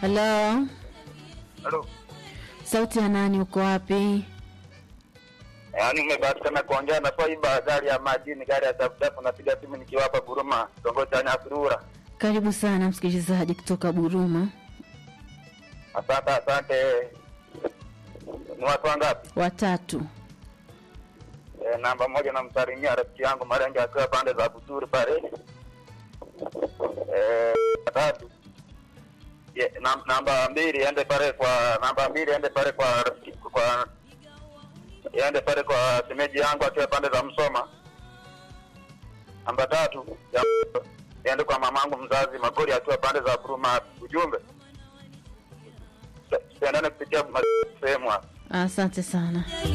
Halo, Halo. sauti ya nani? Uko wapi? Yaani umebahatika kuongea na Faiba gari ya majini, gari ya dafudafu, napiga simu nikiwa hapa Buruma, kitongoji cha Nyasirura. Karibu sana msikilizaji kutoka Buruma. Asante, asante. Ni watu wangapi? Watatu. E, namba moja namsalimia rafiki yangu Marenge akiwa pande za Buturi pale. Eh, tatu. Ye, nam, namba mbili ende pale kwa namba mbili ende pale kwa rafiki kwa ende pale kwa semeji yangu akiwa pande za Msoma. Namba tatu ya, ende kwa mamangu mzazi Magori akiwa pande za Buruma. Ujumbe tuendane kupitia sehemu hapa. Asante sana.